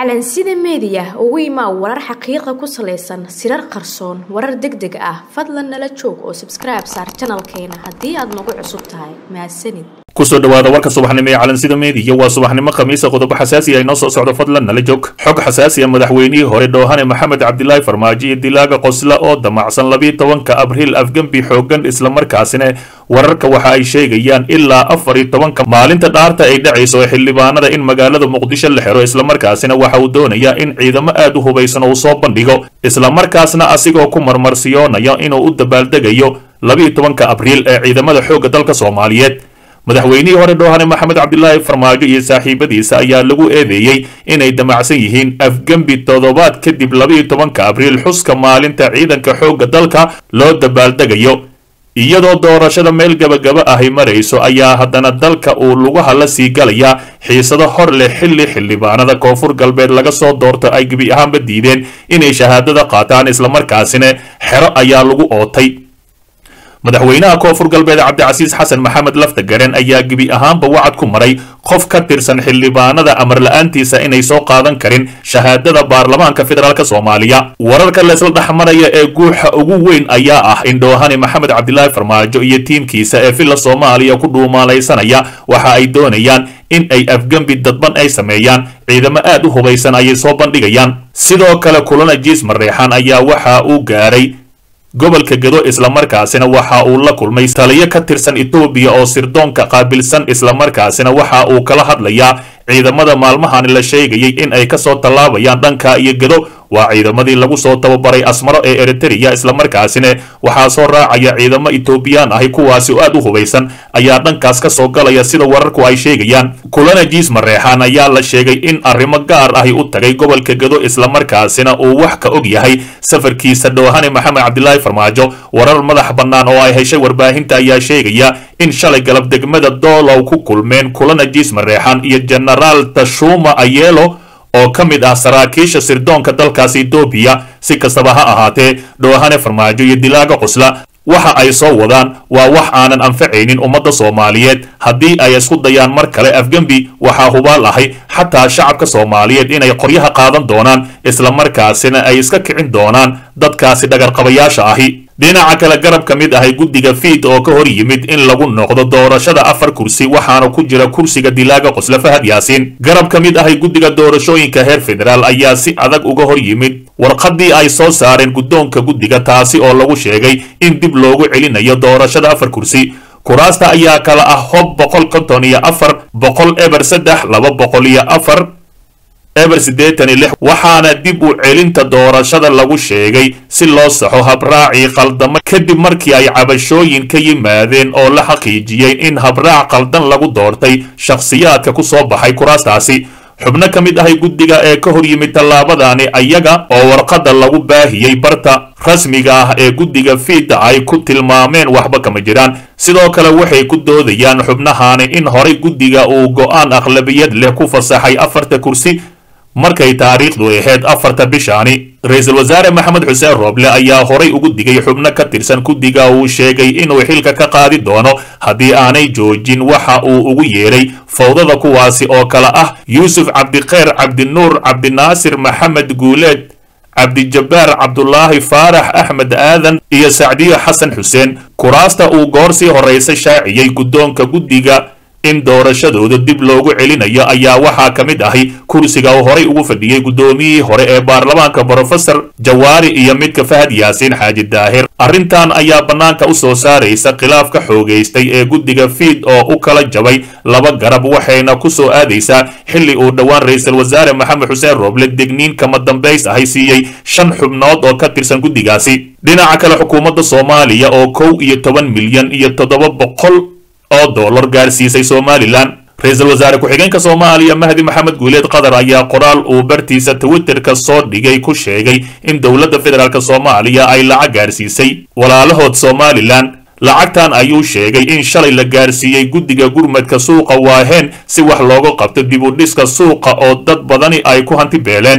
calansida meediya ugu imaa warar xaqiiqa ku salaysan sirar qarsoon warar deg deg ah fadlan nala joog oo sabskribe saar janalkeena haddii aad nagu cusub tahay mahadsanid kusoo dhawaada warka subaxnimo ee calansida meediya waa subaxnimo khamiisa qodobo xasaasi ah inoo soo socdo fadlan nala joog xog xasaasi ah madaxweynihii hore dhoohane maxamed cabdilaahi farmaajo iyo dilaaga qosla oo damacsan labiiyo tobanka abriil afgembi xoogan islamarkaasina wararka waxa ay sheegayaan ilaa afar iyo tobanka maalinta dhaarta ay dhacayso ee xildhibaanada in magaalada muqdisho la xiro islamarkaasina waxa uu doonayaa in ciidamo aad u hubaysan uu soo bandhigo islamarkaasna asigoo ku marmarsiyoonaya inuu u dabaaldegayo labiiyo tobanka abriil ee ciidamada xoogga dalka soomaaliyeed madaxweynihii hore dhoohane maxamed cabdilaahi farmaajo iyo saaxiibadiisa ayaa lagu eedeeyey inay damacsan yihiin afgembi toddobaad kadib labiiyo tobanka abriil xuska maalinta ciidanka xoogga dalka loo dabaaldegayo iyadoo doorashada meel gabagaba ahi marayso ayaa haddana dalka uu lugaha la sii galayaa xiisado hor leh xilli xildhibaanada koonfur galbeed laga soo doorto ay gebi ahaanba diideen inay shahaadada qaataan islamarkaasina xero ayaa lagu ootay madaxweynaha koonfur galbeed cabdicasiis xasan maxamed lafta garen ayaa gebi ahaanba wacad ku maray qof ka tirsan xildhibaanada amar la-aantiisa inay soo qaadan karin shahaadada baarlamaanka federaalk soomaaliya wararka leesla dhexmaraya ee guuxa ugu weyn ayaa ah in dhoohane maxamed cabdilaahi farmaajo iyo tiimkiisa ee villa soomaaliya ku dhuumaalaysanaya waxa ay doonayaan in ay afgembi dadban ay sameeyaan ciidamo aad u hubaysan ayay soo bandhigayaan sidoo kale kulana jiis mareexan ayaa waxa uu gaaray gobolka gedo islamarkaasina waxa uu la kulmay taliyo ka tirsan etoobiya oo sirdoonka qaabilsan islamarkaasina waxa uu kala hadlayaa ciidamada maalmahani la sheegayay in ay kasoo tallaabayaan dhanka iyo gedo waa ciidamadii lagu soo tababaray asmaro ee eritrea islamarkaasina waxaa soo raacaya ciidamo etoobiyaan ahi kuwaasi oo aad u hubaysan ayaa dhankaas ka soo galaya sida wararku ay sheegayaan kulana jiis mareexaan ayaa la sheegay in arrimo gaar ahi u tagay gobolka gedo islamarkaasina uu wax ka og yahay safarkiisa dhoohane maxamed cabdilaahi farmaajo warar madax bannaan oo ay heshay warbaahinta ayaa sheegaya in shalay galab degmada doolow ku kulmeen kulana jiis mareexaan iyo genaraal tashuma ayelo oo ka mid ah saraakiisha sirdoonka dalkaasi etoobiya si kastaba ha ahaatee dhoohane farmaajo iyo dilaaga qosla waxa ay soo wadaan waa wax aanan anfacaynin ummadda soomaaliyeed haddii ay isku dayaan mar kale afgembi waxaa hubaal ahay xataa shacabka soomaaliyeed inay qoryaha qaadan doonaan islamarkaasina ay iska kicin doonaan dadkaasi dhagarqabayaasha ahi dhinaca kale garab ka mid ahay guddiga fiid oo ka hor yimid in lagu noqdo doorashada afar kursi waxaana ku jira kursiga dilaaga qosle fahad yaasiin garab ka mid ahay guddiga doorashooyinka heer federaal ayaa si adag uga hor yimid warqaddii ay soo saareen guddoonka guddiga taasi oo lagu sheegay in dib loogu celinayo doorashada afar kursi kuraasta ayaa kala ah hob boqol konton iyo afar boqol eber saddex laba boqol iyo afar eber siddeetan iyo lix waxaana dib u celinta doorashada lagu sheegay si loo saxo habraacii qaldamo kadib markii ay cabashooyin ka yimaadeen oo la xaqiijiyey in habraac qaldan lagu doortay shakhsiyaadka ku soo baxay kuraastaasi xubno ka mid ahay guddiga ee ka hor yimid tallaabadani ayaga oo warqadda lagu baahiyey barta rasmiga ah ee guddiga fiidda ay ku tilmaameen waxba kama jiraan sidoo kale waxay ku doodayaan xubnahani in horay guddiga uu go'aan aqlabiyad leh ku fasaxay afarta kursi markay taariikhdu ahayd afarta bishaani ra-iisul wasaare maxamed xuseen rooble ayaa horay ugu digay xubno ka tirsan guddiga uu sheegay inuu xilka ka qaadi doono haddii aanay joojin waxa uu ugu yeedhay fawdada kuwaasi oo kale ah yuusuf cabdikheer cabdinuur cabdinaasir maxamed guuleed cabdijabbaar cabdulaahi faarax axmed aadan iyo sacdiyo xasan xuseen kuraasta uu goor sii horraysa shaaciyey guddoonka guddiga in doorashadooda dib loogu celinayo ayaa waxaa ka mid ahi kursiga uu horay ugu fadhiyey guddoomiyihii hore ee baarlamaanka brofesor jawaari iyo midka fahad yaasiin xaaji daahir arrintan ayaa bannaanka u soo saaraysa khilaaf ka xoogaystay ee guddiga fiid oo u kala jabay laba garab waxayna ku soo aadaysaa xilli uu dhowaan ra-iisul wasaare maxamed xuseen rooble degniin kama dambays ahay siiyey shan xubnood oo ka tirsan guddigaasi dhinaca kale xukuumadda soomaaliya oo kow iyo toban milyan iyo toddoba boqol oo dollar gaarsiisay somalilan ra-iisul wasaare ku-xigeenka soomaaliya mahdi maxamed guuleed qatar ayaa qoraal uu bartiisa twitterka soo dhigay ku sheegay in dowladda federaalk soomaaliya ay lacag gaarsiisay walaalahood somalilan lacagtan ayuu sheegay in shalay la gaarsiiyey guddiga gurmadka suuqa waaheen si wax looga qabto dib u dhiska suuqa oo dad badani ay ku hanti beeleen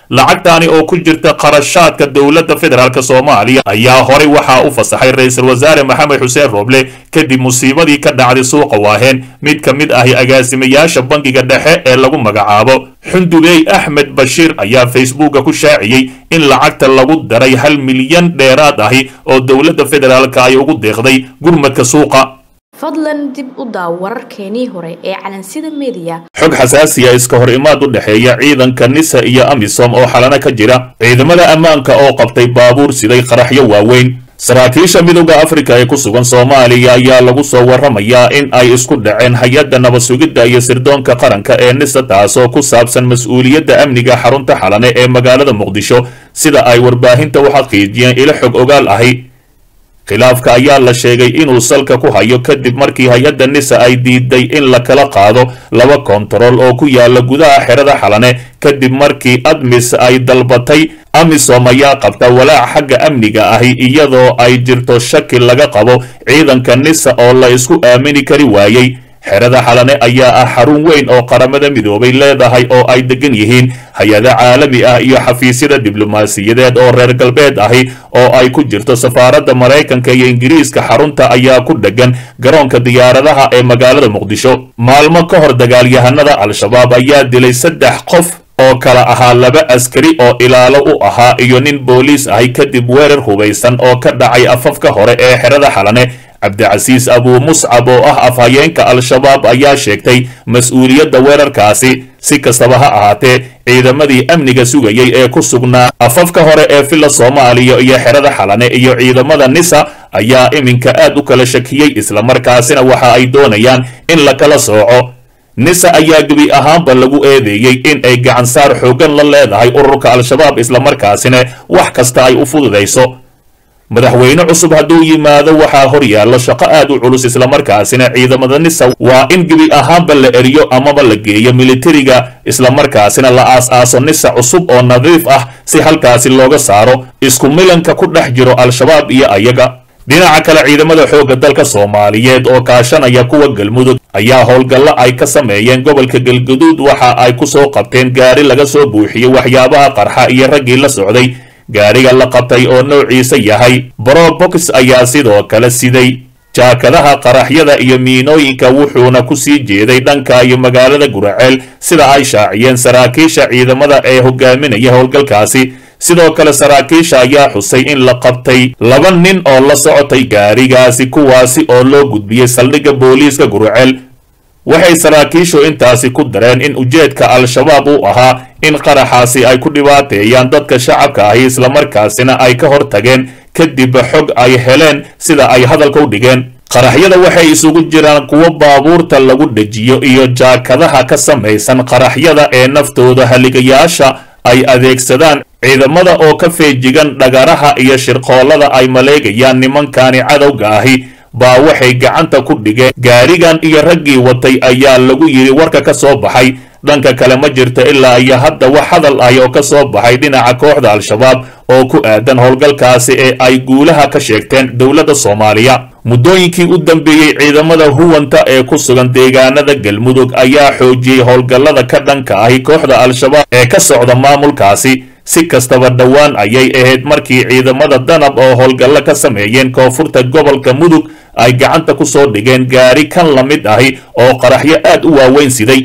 lacagtaani oo ku jirta qarashaadka dowladda federaalk soomaaliya ayaa horey waxaa u fasaxay ra-iisul wasaare maxamed xuseen rooble kadib musiibadii ka dhacday suuqa waaheen mid ka mid ahi agaasimayaasha bangiga dhexe ee lagu magacaabo xundubey axmed bashiir ayaa facebooka ku shaaciyey in lacagta lagu daray hal milyan dheeraad ahi oo dowladda federaalka ay ugu deeqday gurmadka suuqa fadlan dib u daaw wararkeenii hore ee calansida mediya xog xasaasiya iska hor imaad u dhexeeya ciidanka nisa iyo amisom oo xalana ka jira ciidamada ammaanka oo qabtay baabuur siday qaraxyo waaweyn saraakiisha midowda afrika ee ku sugan soomaaliya ayaa lagu soo warramayaa in ay isku dhaceen hay-adda nabad sugidda iyo sirdoonka qaranka ee nisa taasoo ku saabsan mas-uuliyadda amniga xarunta xalane ee magaalada muqdisho sida ay warbaahinta u xaqiijiyeen ilo xog ogaal ahi khilaafka ayaa la sheegay inuu salka ku hayo kadib markii hay-adda nisa ay diiday in la kala qaado laba kontarool oo ku yaala gudaha xerada xalane kadib markii admis ay dalbatay amisom ayaa qabta walaac xagga amniga ahi iyadoo ay jirto shaki laga qabo ciidanka nisa oo la isku aamini kari waayey xerada xalane ayaa ah xarun weyn oo qaramada midoobay leedahay oo ay degan yihiin hay-ado caalami ah iyo xafiisyada diblomaasiyadeed oo reer galbeed ahi oo ay ku jirto safaaradda maraykanka iyo ingiriiska xarunta ayaa ku dhegan garoonka diyaaradaha ee magaalada muqdisho maalmo ka hor dagaalyahanada al-shabaab ayaa dilay saddex qof oo kala ahaa laba askari oo ilaalo u ahaa iyo nin booliis ahi kadib weerar hubaysan oo ka dhacay afafka hore ee xerada xalane cabdicasiis abuu muscab oo ah afhayeenka al-shabaab ayaa sheegtay mas-uuliyadda weerarkaasi si kastaba ha ahaatee ciidamadii amniga sugayay ee ku sugnaa afafka hore ee villa soomaaliya iyo xerada xalane iyo ciidamada nisa ayaa iminka aad u kala shakiyey islamarkaasina waxa ay doonayaan in la kala sooco nisa ayaa gebi ahaanba lagu eedeeyey in ay gacansaar xooggan la leedahay ururka al-shabaab islamarkaasina wax kasta ay u fududayso madaxweyne cusub hadduu yimaado waxaa hor yaallo shaqo aad u culus islamarkaasina ciidamada nisa waa in gebi ahaanba la eriyo amaba la geeyo militariga islamarkaasina la aas-aaso nisa cusub oo nadiif ah si halkaasi looga saaro isku milanka ku dhex jiro al-shabaab iyo ayaga dhinaca kale ciidamada xoogga dalka soomaaliyeed oo kaashanaya kuwa galmudug ayaa howlgallo ay ka sameeyeen gobolka galguduud waxa ay ku soo qabteen gaari laga soo buuxiyey waxyaabaha qarxa iyo raggii la socday gaariga la qabtay oo noociisa yahay brobox ayaa sidoo kale siday jaakadaha qaraxyada iyo miinooyinka wuxuuna ku sii jeeday dhanka iyo magaalada guraceel sida ay shaaciyeen saraakiisha ciidamada ee hogaaminaya howlgalkaasi sidoo kale saraakiisha ayaa xusay in la qabtay laba nin oo la socotay gaarigaasi kuwaasi oo loo gudbiyey saldhigga booliiska guraceel waxay saraakiishu intaasi ku dareen in ujeedka al-shabaab uu ahaa in qaraxaasi ay ku dhibaateeyaan dadka shacabka ahi islamarkaasina ay ka hor tageen kadib xog ay heleen sida ay hadalka u dhigeen qaraxyada waxay isugu jiraan kuwo baabuurta lagu dhejiyo iyo jaakadaha ka samaysan qaraxyada ee naftooda haligayaasha ay adeegsadaan ciidamada oo ka feejigan dhagaraha iyo shirqoollada ay maleegayaan nimankani cadowga ahi baa waxay gacanta ku dhigeen gaarigan iyo raggii watay ayaa lagu yidhi warka ka soo baxay dhanka kale ma jirto ilaa iyo hadda wax hadal ah oo ka soo baxay dhinaca kooxda al-shabaab oo ku aadan howlgalkaasi ee ay guulaha ka sheegteen dowladda soomaaliya muddooyinkii u dambeeyey ciidamada huwanta ee ku sugan deegaanada galmudug ayaa xoojiyey howlgallada ka dhanka ahi kooxda al-shabaab ee ka socda maamulkaasi si kastaba dhowaan ayay ahayd markii ciidamada danab oo howlgallo ka sameeyeen koonfurta gobolka mudug ay gacanta ku soo dhigeen gaari kan la mid ahi oo qaraxyo aad u waaweyn siday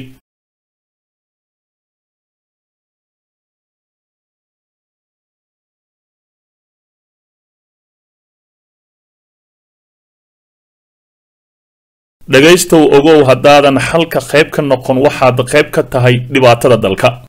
dhegaystow ogow haddaadan xalka qayb ka noqon waxaad qayb ka tahay dhibaatada dalka